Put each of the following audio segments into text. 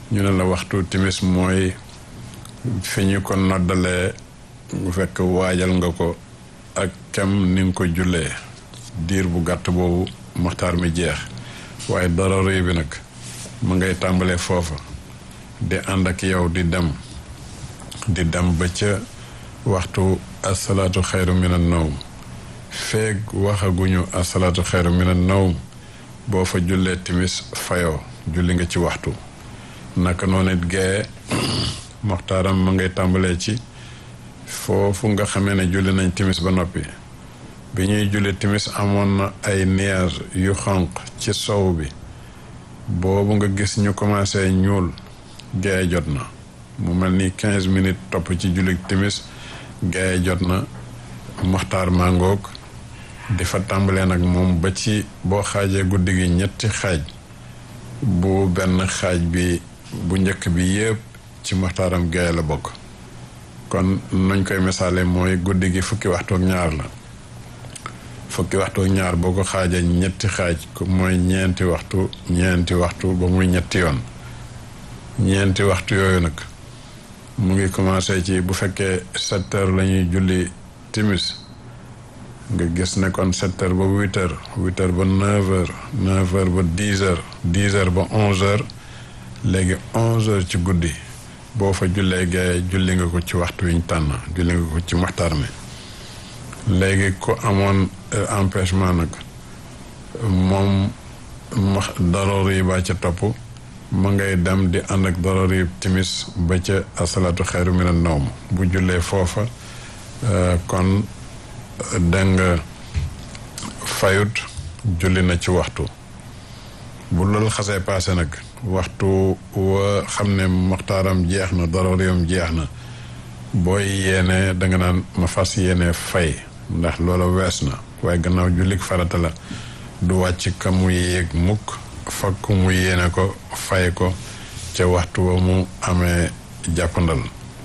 ñu ne la waxtu timis mooy fi ñu ko noddalee bu fekk waajal nga ko ak kem ni nga ko jullee diir bu gàtt boobu maxtaar mi jeex waaye daruri bi nag mu ngay tàmbalee foofa di ànd ak yow di dem di dem ba ca waxtu asalaatu xayru mina nawm feeg waxaguñu asalaatu xayru mina nawm boo fa jullee timis fayoo julli nga ci waxtu naka noonu it gee moxtaaram ma ngay tàmbalee ci foofu nga xamee ne julli nañ timis ba noppi bi ñuy julli timis amoon na ay nuage yu xonq ci sow bi boobu nga gis ñu commencé ñuul gee jot na mu mel ni quinze minutes topp ci julli timis gee jot na moxtaar màngoog di fa tàmbalee nag moom ba ci boo xaajee guddi gi ñetti xaaj bu benn xaaj bi bu njëkk bi yépp ci moxtaaram gee la bokk kon nuñ koy misaale mooy guddi gi fukki waxtu ak ñaar la fukki waxtu ak ñaar boo ko xaajee ñetti xaaj mooy ñeenti waxtu ñeenti waxtu ba muy ñetti yoon ñeenti waxtu yooyu nag mu ngi commencé ci bu fekkee sept heures la ñuy julli timis nga gis ne kon sept heures ba huit heures huit heures ba neuf heures neuf heures ba dix heures dix heures ba onze heures léegi onze heures ci guddi boo fa jullee gaye julli nga ko ci waxtu wiñ tànn julli nga ko ci maxtar mi léegi ku amoon empêchement nag moom max daroor yi ba ca topp ma ngay dem di ànd ak daroor yi timis ba ca asalaatu xayru mina nawm bu jullee foofa kon dégg nga fayut julli na ci waxtu bu loolu xasee paase nag waxtu wa xam ne maxtaaram jeex na daroriyam jeex na booy yéene danga naan ma fas yéene fay ndax loola wees na waaye gannaaw jullik farata la du wàcc ka mu yéeg mukk fakk mu yéene ko fay ko ca waxtu wa mu amee jàppandal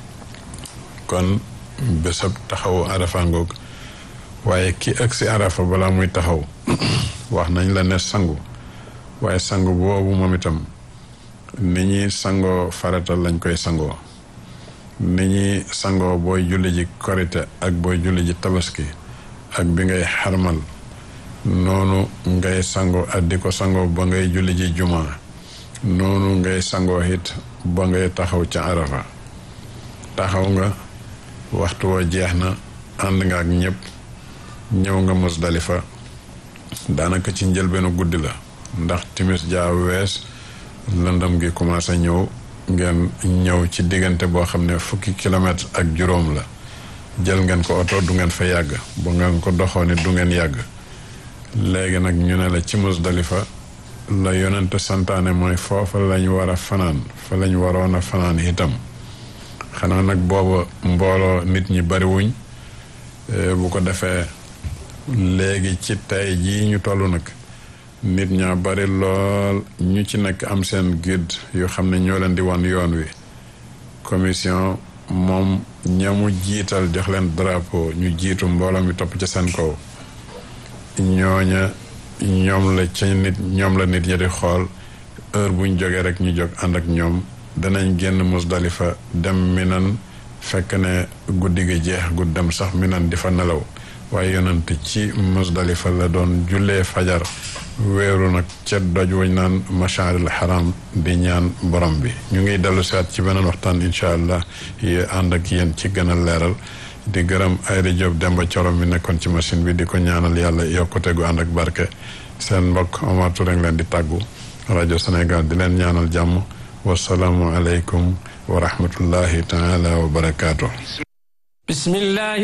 kon bésab taxawu arafa ngoog waaye ki ëgg si arafa balaa muy taxaw wax nañ la ne sangu waaye sangu boobu moom itam ni ñuy sangoo farata lañ koy sangoo ni ñuy sangoo booy julli ji korite ak booy julli ji tabaski ak bi ngay xarmal noonu ngay sangoo ak di ko sangoo ba ngay julli ji juma noonu ngay sangoo it ba ngay taxaw ca arafa taxaw nga waxtu wa jeex na ànd nga ak ñëpp ñëw nga musdalifa daanaka ci njëlbeenu guddi la ndax timis jaa wees lëndam gi commencé ñëw ngeen ñëw ci diggante boo xam ne fukki kilomètre ak juróom la jël ngeen ko oto du ngeen fa yàgg bu ngeen ko doxoo ni du ngeen yàgg léegi nag ñu ne la ci musdalifa la yonente santaane mooy foofa lañ war a fanaan fa lañ waroon a fanaan itam xanaa nag booba mbooloo nit ñi bariwuñ bu ko defee léegi ci tey jii ñu toll nag nit ñaa bari lool ñu ci nekk am seen guide yoo xam ne ñoo leen di wan yoon wi commission moom ñamu jiital jox leen drapeau ñu jiitu mbooloo mi topp ca seen kaw ñooña ñoom la ca nit ñoom la nit ñi di xool heure buñ jógee rek ñu jóg ànd ak ñoom danañ génn musdalifa dem minan fekk ne guddi gi jeex gud dem sax minan di fa nelaw waaye yonent ci musdalifa la doon jullee fajar weeru nag ca doj wañ naan masharil haram di ñaan borom bi ñu ngi dellu siwaat ci beneen waxtaan incha allah yi ànd ak yéen ci gën a leeral di gërëm Ayri Diop Demba Corom mi nekkoon ci machine bi di ko ñaanal yàlla yokkute gu ànd ak barke seen mbokk Omar Touré leen di tàggu rajo Sénégal di leen ñaanal jàmm wasalaamu aleykum wa rahmatullahi taala wa barakaatu. bismillah